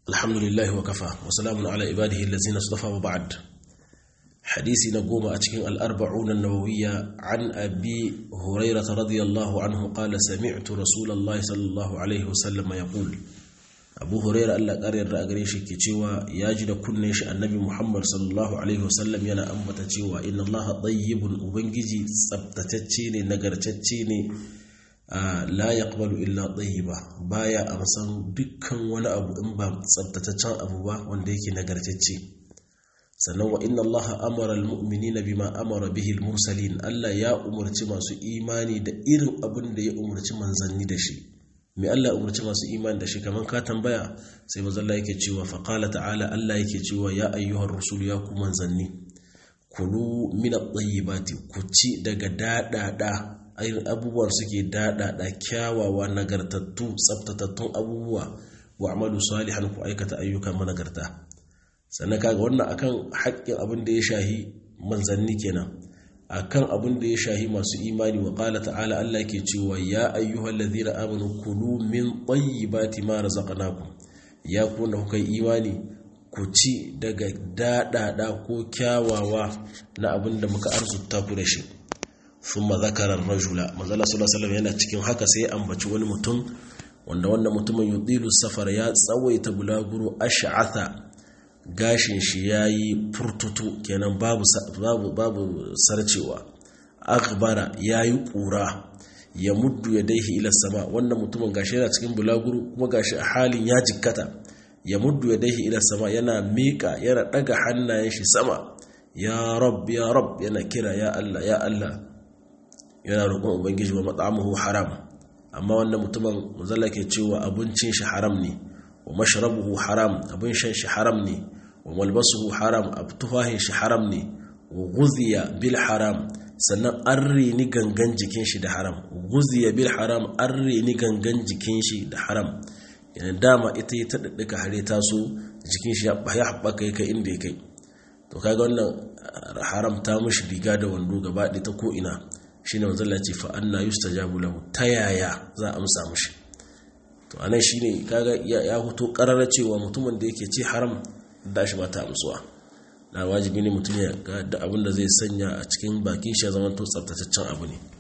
alhamdulillahi wa kafa wa salamun ala ibadihi allazina istafa wa ba'd hadisi na goma a cikin al-arba'un an-nawawiyya an abi hurairah radiyallahu anhu qala sami'tu rasulullahi sallallahu alaihi wasallam yaqul abu hurairah Allah ƙaryar da gare shi ke cewa ya ji da kunnen shi annabi muhammad sallallahu alaihi wasallam yana ambata cewa inna allaha tayyibun ubangiji tsabtatacce ne nagartacce ne la yaqbalu illa tayyiba baya amsan dukkan wani abu in ba tsabtataccen abu ba wanda yake nagartacce sannan wa inna allaha amara almu'minina bima amara bihi almursalin Allah ya umarci masu imani da irin abin da ya umarci manzanni da shi me Allah umarci masu imani da shi kaman ka tambaya sai manzo Allah yake cewa fa qala ta'ala Allah yake cewa ya ayyuhar rusul ya ku manzanni kulu min at-tayyibati ku ci daga dadada irin abubuwan suke daɗaɗa kyawawa nagartattu tsabtatattun abubuwa wa amalu salihan ku aikata ayyukan managarta sannan kaga wannan akan haƙƙin abin da ya shahi manzanni kenan akan abin da ya shahi masu imani wa qala ta'ala Allah ke cewa ya ayyuhal ladhina amanu kulu min tayyibati ma razaqnakum ya ku da kuka imani ku ci daga daɗaɗa ko kyawawa na abin da muka arzuta ku da shi thumma zakara rajula manzala sallallahu alaihi yana cikin haka sai ambaci wani mutum wanda wannan mutumin yudilu safar ya tsawaita bulaguro ash'atha gashin shi yayi furtutu kenan babu babu babu sarcewa akhbara yayi kura ya muddu yadaihi ila sama wannan mutumin gashi yana cikin bulaguro kuma gashi a halin ya jikkata ya muddu yadaihi ila sama yana mika yana daga hannayen shi sama ya rab ya rab yana kira ya Allah ya Allah yana roƙon ubangiji wa mat'amuhu haram amma wannan mutumin muzalla ke cewa abincin shi haram ne wa mashrabuhu haram abin shan shi haram ne wa malbasuhu haram abtufahin shi haram ne wa guziya bil haram sannan an reni gangan jikin shi da haram guziya bil haram an reni gangan jikin shi da haram yana dama ita yi ta daddaka hare taso jikin shi ya haɓaka ya kai inda ya kai to kaga wannan haram ta mushi riga da wando gaba ɗaya ta ko ina shine manzo Allah ce fa anna yustajabu lahu ta yaya za a amsa mushi to anan shine kaga ya fito karara cewa mutumin da yake ci haram da shi ba ta amsuwa na wajibi ne mutum ya ga da abin da zai sanya a cikin bakin shi ya zama to tsaftataccen abu ne